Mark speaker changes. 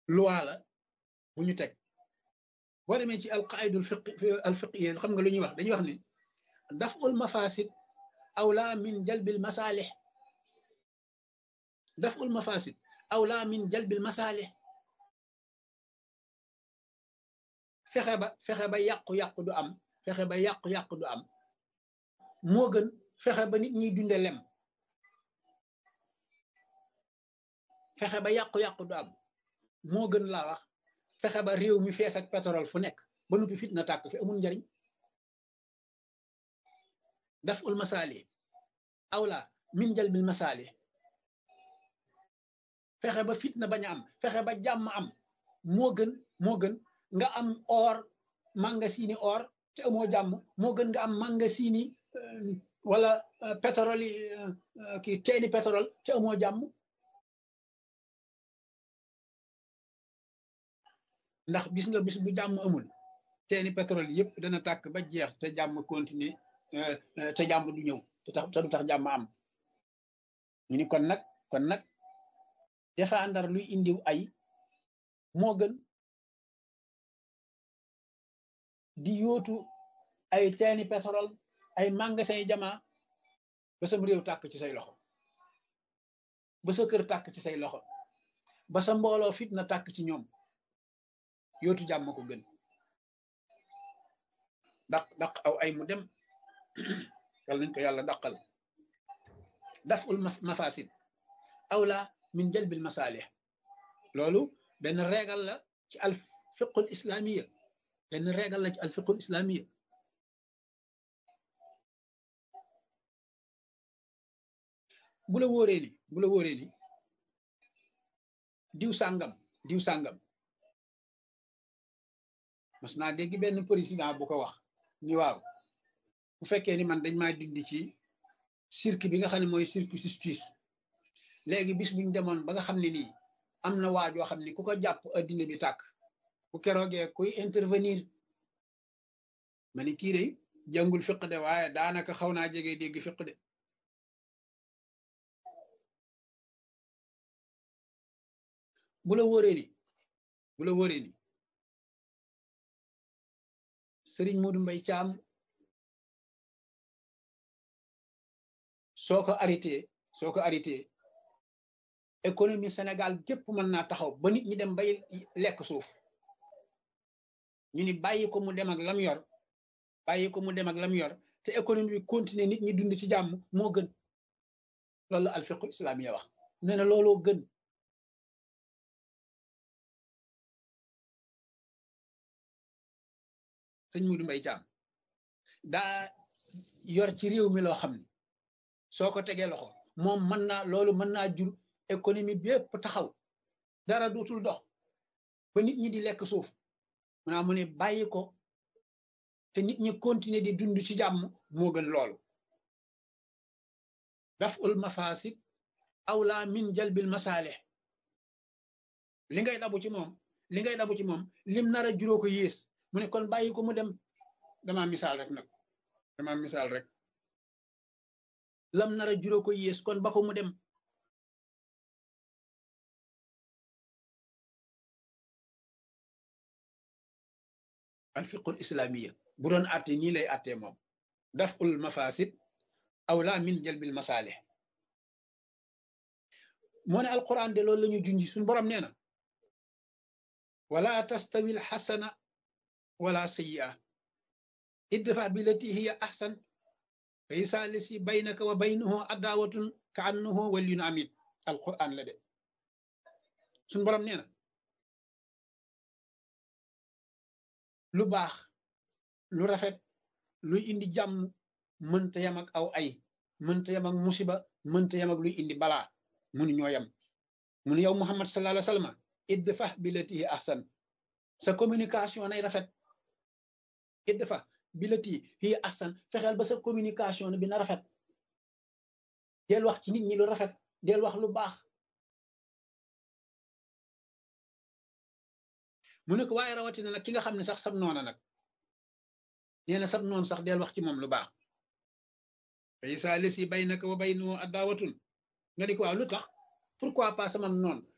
Speaker 1: loi la bu ñu teg boo demee ci alqaidul fiq alfiqiyya xam nga lu ñuy wax dañuy wax ni daful mafasid awla min jalbil masalih daful mafasid awla min jalbil masalih fexe ba fexe ba yàqu-yàqu du am fexe ba yàqu-yàqu du am moo gën fexe ba nit ñiy dunde lem fexe ba yàqu-yàqu du am moo gën laa wax fexe ba réew mi fees ak pétrole fu nekk ba nuppi fit na tàkk fi amul njariñ daf ul masaali awla min jalbil masaali fexe ba fit na bañ a am fexe ba jàmm am moo gën moo gën nga am or mangasini or te amoo jàmm moo gën nga am mangasini wala pétrole yi kii teeni pétrole te amoo jàmm ndax gis nga bis bu jàmm amul teeni pétrole yëpp dana tàkk ba jeex te jàmm continuer te jàmm du ñëw te tax te du tax jàmm am ñu ni kon nag kon nag défendre luy indiw ay moo gën di yóotu ay teeni pétrole ay magasin yi jamaa ba sam réew tàkk ci say loxo ba sa kër tàkk ci say loxo ba sa mbooloo fit na tàkk ci ñoom yootu jàmm ko gën daq daq aw ay mu dem yal nañ ko yàlla daqal daf ul mafasid awla min jalbil masalih loolu benn régal la ci al fiqul islamiya benn régal la ci al fiqul islamiya bu la wóoree ni bu la wóoree ni diw sàngam diw sàngam mas naa dégg benn président bu ko wax ni waaw bu fekkee ni man dañ maa dindi ci cirque bi nga xam ne mooy cirque justice léegi bis buñ demoon ba nga xam ne nii am na waajoo xam ne ku ko jàpp addina bi tàkk bu keroogee kuy intervenir ma ni kii de jàngul fiq de waaye daanaka xaw naa jege dégg fiq de bu la wóoree ni bu la wóoree ni Sëriñ Modou Mbay Caam soo ko arrêté soo ko arrêté économie Sénégal gépp mën naa taxaw ba nit ñi dem bay lekk suuf ñu ni bàyyi ko mu dem ak lam yor bàyyi ko mu dem ak lam yor te économie bi continuer nit ñi dund ci jàmm moo gën loolu la alfiqul islamiya wax nee na looloo gën sëñ Modou Mbay Caam daa yor ci réew mi loo xam ne soo ko tegee loxo moom mën naa loolu mën naa jur économie bi yëpp taxaw dara dootul dox ba nit ñi di lekk suuf maanaam mu ne bàyyi ko te nit ñi continuer di dund ci jàmm moo gën loolu daf ul mafasid awla min jalbil masaalih li ngay dabu ci moom li ngay dabu ci moom lim nar a juróo ko yées mu ne kon bàyyi ko mu dem dama misaal rek nag dama misaal rek lam nar a juróo ko yées kon ba ko mu dem alfiqul islamiya bu doon atte nii lay attee moom daf ul mafasid awla min jalbil masaalih moo ne alquran de loolu la ñu junji suñu borom nee na wala tastawi alxasana wala sayyi'a idfa billati hiya ahsan fa isa lisi baynaka wa baynahu adawatun ka annahu waliyun amid alquran la de suñu borom nee na lu baax lu rafet luy indi jàmm mënta yam ak aw ay mënta yam ak musiba mënta yam ak luy indi balaa munu ñoo yam munu yow muhammad sallallahu alayhi wa sallam idfa billati hiya ahsan sa communication nay rafet idfa billati hiya ahsan fexeel ba sa communication bi na rafet del wax ci nit ñi lu rafet del wax lu baax mu ne ko waaye rawatina nag ki nga xam ne sax sab noona nag nee na sab noon sax del wax ci moom lu baax fa isa lesi baynaka wa baynahu adawatun nga di ko waaw lu tax pourquoi pas sama noon